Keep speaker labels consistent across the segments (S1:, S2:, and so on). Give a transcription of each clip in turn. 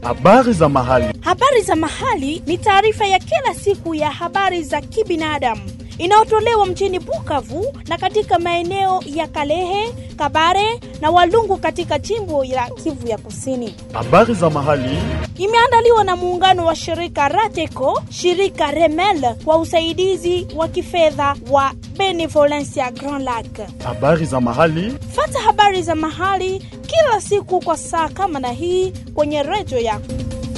S1: Habari za mahali.
S2: Habari za mahali ni taarifa ya kila siku ya habari za kibinadamu inayotolewa mjini Bukavu na katika maeneo ya Kalehe, Kabare na Walungu katika jimbo la Kivu ya Kusini.
S1: Habari za mahali.
S2: Imeandaliwa na muungano wa shirika Rateco, shirika Remel kwa usaidizi wa kifedha wa Benevolencia Grand Lac.
S1: Habari za mahali.
S2: Fata habari za mahali kila siku kwa saa kama na hii kwenye redio yako.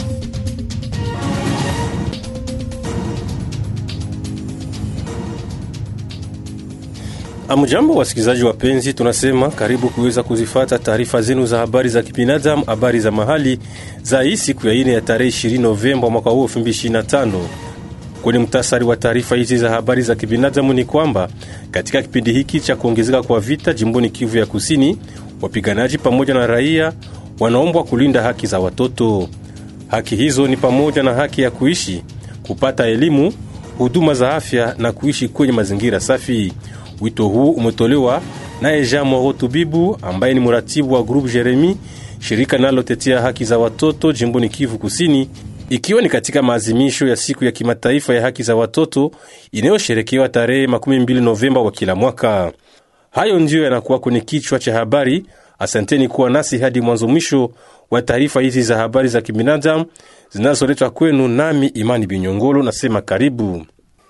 S3: Amjambo wasikilizaji wapenzi, tunasema karibu kuweza kuzifata taarifa zenu za habari za kibinadamu, habari za mahali za hii siku ya ine ya tarehe 20 Novemba mwaka huu 2025. Kwenye mtasari wa taarifa hizi za habari za kibinadamu ni kwamba katika kipindi hiki cha kuongezeka kwa vita jimboni Kivu ya Kusini, wapiganaji pamoja na raia wanaombwa kulinda haki za watoto. Haki hizo ni pamoja na haki ya kuishi, kupata elimu, huduma za afya na kuishi kwenye mazingira safi. Wito huu umetolewa naye Jean Moro Tubibu ambaye ni mratibu wa Groupe Jeremi, shirika linalotetea haki za watoto jimboni Kivu Kusini, ikiwa ni katika maazimisho ya siku ya kimataifa ya haki za watoto inayosherekewa tarehe 12 Novemba wa kila mwaka. Hayo ndiyo yanakuwa kwenye kichwa cha habari. Asanteni kuwa nasi hadi mwanzo mwisho wa taarifa hizi za habari za kibinadamu zinazoletwa kwenu, nami Imani Binyongolo nasema karibu.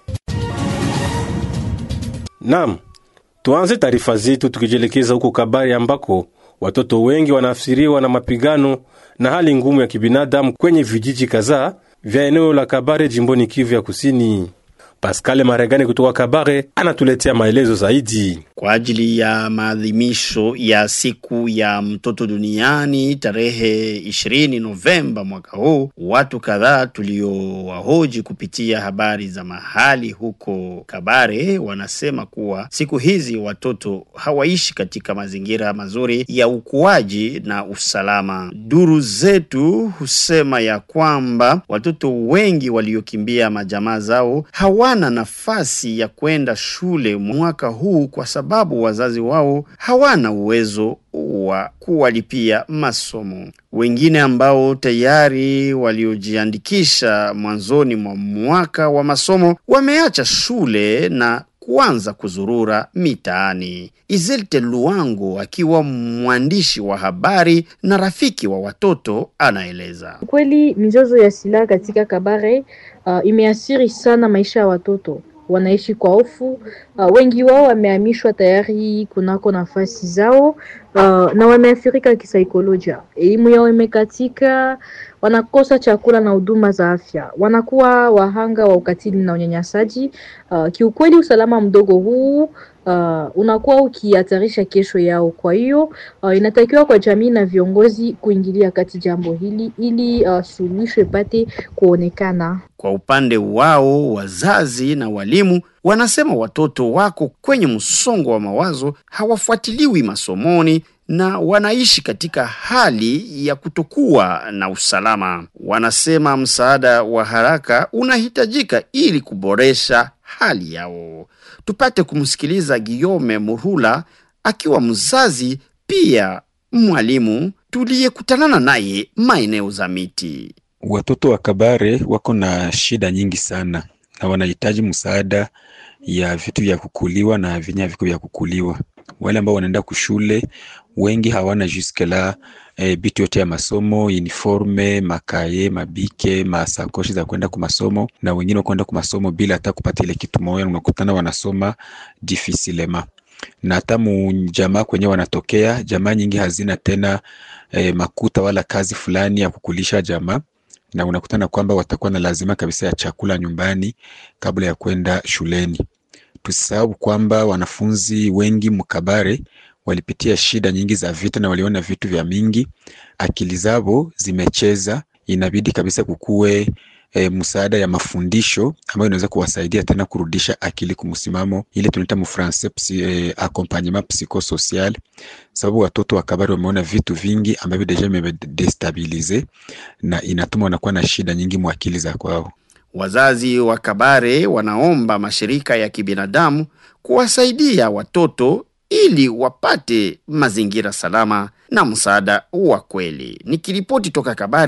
S3: Nam, tuanze taarifa zetu tukijielekeza huko Kabari ambako watoto wengi wanaafsiriwa na mapigano na hali ngumu ya kibinadamu kwenye vijiji kadhaa vya eneo la Kabare jimboni Kivu ya Kusini. Pascal Maregani kutoka Kabare anatuletea maelezo zaidi.
S4: Kwa ajili ya maadhimisho ya siku ya mtoto duniani tarehe 20 Novemba mwaka huu, watu kadhaa tuliowahoji kupitia habari za mahali huko Kabare wanasema kuwa siku hizi watoto hawaishi katika mazingira mazuri ya ukuaji na usalama. Duru zetu husema ya kwamba watoto wengi waliokimbia majamaa zao hawana nafasi ya kwenda shule mwaka huu kwa sababu wazazi wao hawana uwezo wa kuwalipia masomo. Wengine ambao tayari waliojiandikisha mwanzoni mwa mwaka wa masomo wameacha shule na kuanza kuzurura mitaani. Izelte Luango akiwa mwandishi wa habari na rafiki wa watoto anaeleza.
S5: Kweli mizozo ya silaha katika Kabare uh, imeathiri sana maisha ya watoto wanaishi kwa hofu. Uh, wengi wao wamehamishwa tayari kunako nafasi zao uh, na wameathirika kisaikolojia. Elimu yao imekatika, wanakosa chakula na huduma za afya, wanakuwa wahanga wa ukatili na unyanyasaji. Uh, kiukweli usalama mdogo huu uh, unakuwa ukihatarisha kesho yao. Kwa hiyo uh, inatakiwa kwa jamii na viongozi kuingilia kati jambo hili ili uh, suluhisho ipate kuonekana.
S4: Kwa upande wao, wazazi na walimu wanasema watoto wako kwenye msongo wa mawazo, hawafuatiliwi masomoni na wanaishi katika hali ya kutokuwa na usalama. Wanasema msaada wa haraka unahitajika ili kuboresha hali yao. Tupate kumsikiliza Guillaume Murula akiwa mzazi pia mwalimu tuliyekutanana naye maeneo za miti.
S6: Watoto wa Kabare wako na shida nyingi sana na wanahitaji msaada ya vitu vya kukuliwa na vyenye viko vya kukuliwa. Wale ambao wanaenda kushule wengi hawana juske la e, bitu yote ya masomo, uniforme, makaye, mabike, masakoshi za kwenda kwa masomo, na wengine wakwenda kwa masomo bila hata kupata ile kitu moja, unakutana wanasoma difficilema na hata mu jamaa kwenye wanatokea, jamaa nyingi hazina tena e, makuta wala kazi fulani ya kukulisha jamaa na unakutana kwamba watakuwa na lazima kabisa ya chakula nyumbani kabla ya kwenda shuleni. Tusisahau kwamba wanafunzi wengi Mkabare walipitia shida nyingi za vita na waliona vitu vya mingi, akili zao zimecheza. Inabidi kabisa kukuwe e, msaada ya mafundisho ambayo inaweza kuwasaidia tena kurudisha akili kumsimamo, ile tunaita mfrançais psi, e, accompagnement psychosocial, sababu watoto wa Kabare wameona vitu vingi ambavyo deja vimedestabilize na inatuma wanakuwa na shida nyingi mwa akili za kwao.
S4: Wazazi wa Kabare wanaomba mashirika ya kibinadamu kuwasaidia watoto ili wapate mazingira salama na msaada wa kweli. Nikiripoti toka Kabare,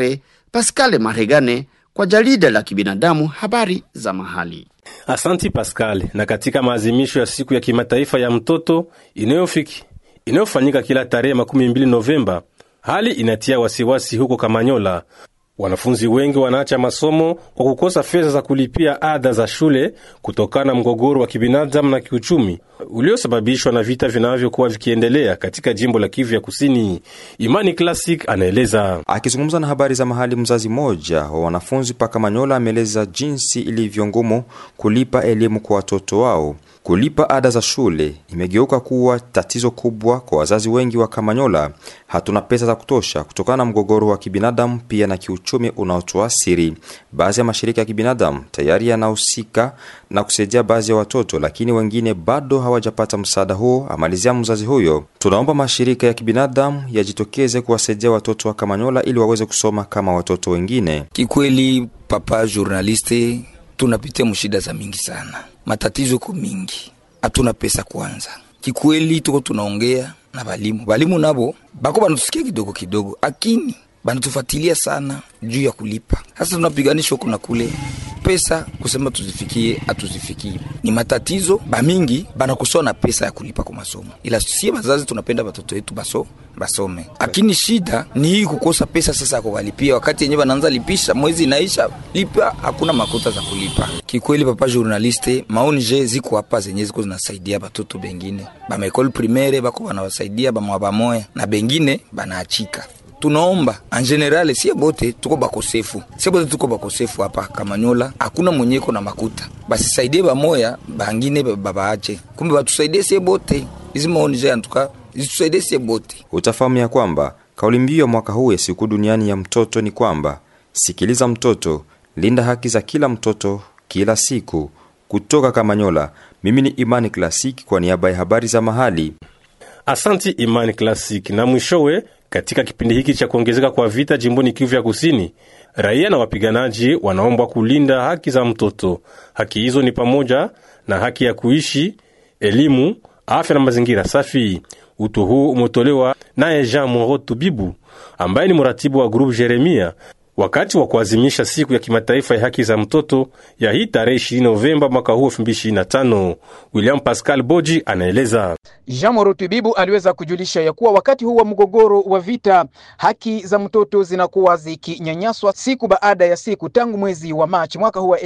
S4: Pascal Maregane kwa jarida la kibinadamu habari za mahali.
S3: Asanti Pascal. Na katika maazimisho ya siku ya kimataifa ya mtoto inayofiki inayofanyika kila tarehe makumi mbili Novemba, hali inatia wasiwasi huko Kamanyola. Wanafunzi wengi wanaacha masomo kwa kukosa fedha za kulipia ada za shule kutokana na mgogoro wa kibinadamu na kiuchumi uliosababishwa na vita vinavyokuwa vikiendelea katika jimbo la Kivu ya Kusini. Imani Classic anaeleza.
S7: Akizungumza na habari za mahali, mzazi mmoja wa wanafunzi paka Manyola ameeleza jinsi ilivyo ngumu kulipa elimu kwa watoto wao. Kulipa ada za shule imegeuka kuwa tatizo kubwa kwa wazazi wengi wa Kamanyola. Hatuna pesa za kutosha kutokana na mgogoro wa kibinadamu pia na kiuchumi unaotuasiri. Baadhi ya mashirika ya kibinadamu tayari yanahusika na kusaidia baadhi ya watoto, lakini wengine bado hawajapata msaada huo, amalizia mzazi huyo. Tunaomba mashirika ya kibinadamu yajitokeze kuwasaidia watoto wa Kamanyola ili waweze kusoma kama watoto wengine.
S8: Kikweli papa journaliste, tunapitia mshida za mingi sana, matatizo ko mingi, hatuna pesa kwanza. Kikweli tuko tunaongea na balimu, balimu nabo bako banatusikia kidogo kidogo, akini banatufuatilia sana juu ya kulipa. Sasa tunapiganishwa kuna kule pesa kusema tuzifikie, hatuzifikii. Ni matatizo bamingi banakosoa na pesa ya kulipa kwa masomo, ila sie bazazi tunapenda batoto wetu baso basome, lakini shida ni hii kukosa pesa sasa ya kuwalipia. Wakati yenyewe banaanza lipisha, mwezi inaisha, lipa hakuna makuta za kulipa. Kikweli papa journaliste, maoni je ziko hapa zenye ziko zinasaidia batoto bengine bamaekole primaire bako banawasaidia bamwa bamoya na bengine banaachika tunaomba en general sie bote tuko bakosefu, sie bote tuko bakosefu hapa Kamanyola, hakuna mwenyeko na makuta, basisaidie bamoya bangine babaache, kumbe batusaidie sie bote. Hizi maoni je antuka zitusaidie sie bote.
S7: Utafahamu ya kwamba kauli mbiu ya mwaka huu ya siku duniani ya mtoto ni kwamba sikiliza mtoto, linda haki za kila mtoto kila siku. Kutoka Kamanyola, mimi ni Imani Klasiki kwa niaba ya habari za mahali.
S3: Asanti Imani Classic. Na mwishowe, katika kipindi hiki cha kuongezeka kwa vita jimboni Kivu ya Kusini, raia na wapiganaji wanaombwa kulinda haki za mtoto. Haki hizo ni pamoja na haki ya kuishi, elimu, afya na mazingira safi. Wito huu umetolewa naye Jean Moro Tubibu ambaye ni mratibu wa grupu Jeremia wakati wa kuazimisha siku ya kimataifa ya haki za mtoto ya hii tarehe 20 Novemba mwaka huu 2025. William Pascal Boji anaeleza.
S9: Jean Moro Tubibu aliweza kujulisha ya kuwa wakati huu wa mgogoro wa vita, haki za mtoto zinakuwa zikinyanyaswa siku baada ya siku tangu mwezi wa Machi mwaka huu wa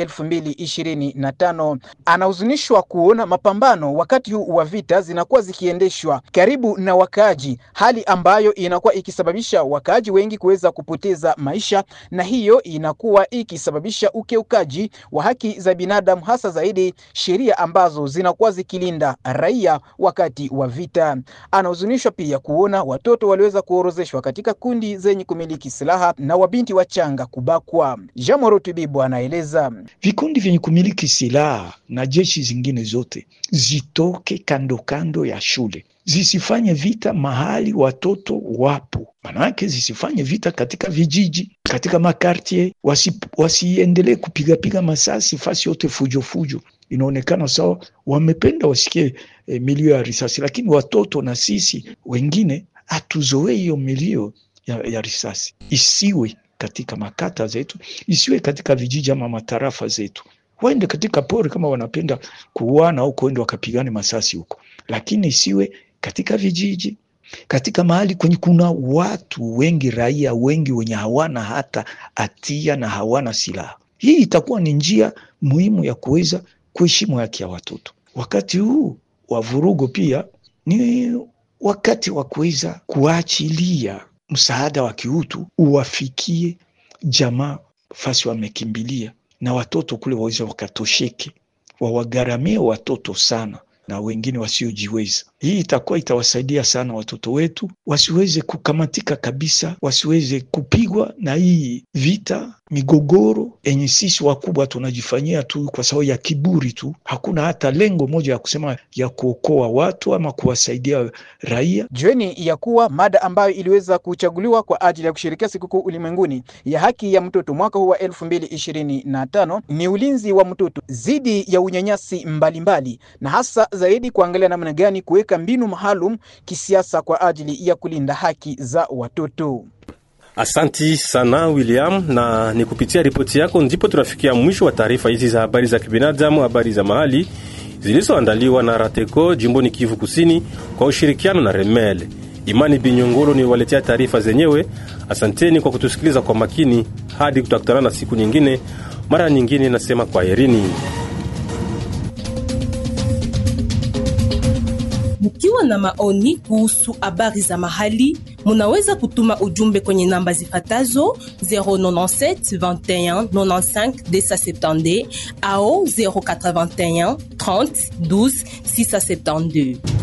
S9: 2025. Anahuzunishwa kuona mapambano wakati huu wa vita zinakuwa zikiendeshwa karibu na wakaaji, hali ambayo inakuwa ikisababisha wakaaji wengi kuweza kupoteza maisha na hiyo inakuwa ikisababisha ukiukaji wa haki za binadamu, hasa zaidi sheria ambazo zinakuwa zikilinda raia wakati wa vita. Anahuzunishwa pia kuona watoto waliweza kuorozeshwa katika kundi zenye kumiliki silaha na wabinti wachanga kubakwa. Jamoro Tubibu anaeleza
S10: vikundi vyenye kumiliki silaha na jeshi zingine zote zitoke kando kando ya shule zisifanye vita mahali watoto wapo, manake zisifanye vita katika vijiji, katika makartie, wasi, wasiendelee kupigapiga masasi fasi yote fujo fujo. Inaonekana sawa wamependa wasikie e, milio ya risasi, lakini watoto na sisi wengine hatuzoee hiyo milio ya, ya risasi. Isiwe katika makata zetu, isiwe katika vijiji ama matarafa zetu waende katika pori kama wanapenda kuuana au kuenda wakapigane masasi huko, lakini isiwe katika vijiji, katika mahali kwenye kuna watu wengi, raia wengi wenye hawana hata hatia na hawana silaha. Hii itakuwa ni njia muhimu ya kuweza kuheshimu haki ya watoto. Wakati huu wa vurugo pia ni wakati wa kuweza kuachilia msaada wa kiutu uwafikie jamaa fasi wamekimbilia na watoto kule waweze wakatosheke, wawagharamie watoto sana na wengine wasiojiweza. Hii itakuwa itawasaidia sana watoto wetu wasiweze kukamatika kabisa, wasiweze kupigwa na hii vita, migogoro yenye sisi wakubwa tunajifanyia tu kwa sababu ya kiburi tu. Hakuna hata lengo moja ya kusema ya kuokoa watu ama kuwasaidia raia.
S9: Jueni ya kuwa mada ambayo iliweza kuchaguliwa kwa ajili ya kushirikia sikukuu ulimwenguni ya haki ya mtoto mwaka huu wa 2025 ni ulinzi wa mtoto dhidi ya unyanyasi mbalimbali mbali, na hasa zaidi kuangalia namna gani kuweka mbinu maalum kisiasa kwa ajili ya kulinda haki za watoto.
S3: Asanti sana William, na ni kupitia ripoti yako ndipo tunafikia mwisho wa taarifa hizi za habari za kibinadamu, habari za mahali zilizoandaliwa na Rateco jimboni Kivu Kusini kwa ushirikiano na Remel. Imani Binyongolo ni waletea taarifa zenyewe. Asanteni kwa kutusikiliza kwa makini, hadi tutakutana na siku nyingine. Mara nyingine nasema kwaherini.
S11: Mkiwa na maoni kuhusu habari za mahali, munaweza kutuma ujumbe kwenye namba zifatazo 097 21 95 270 au 081 30 12 672.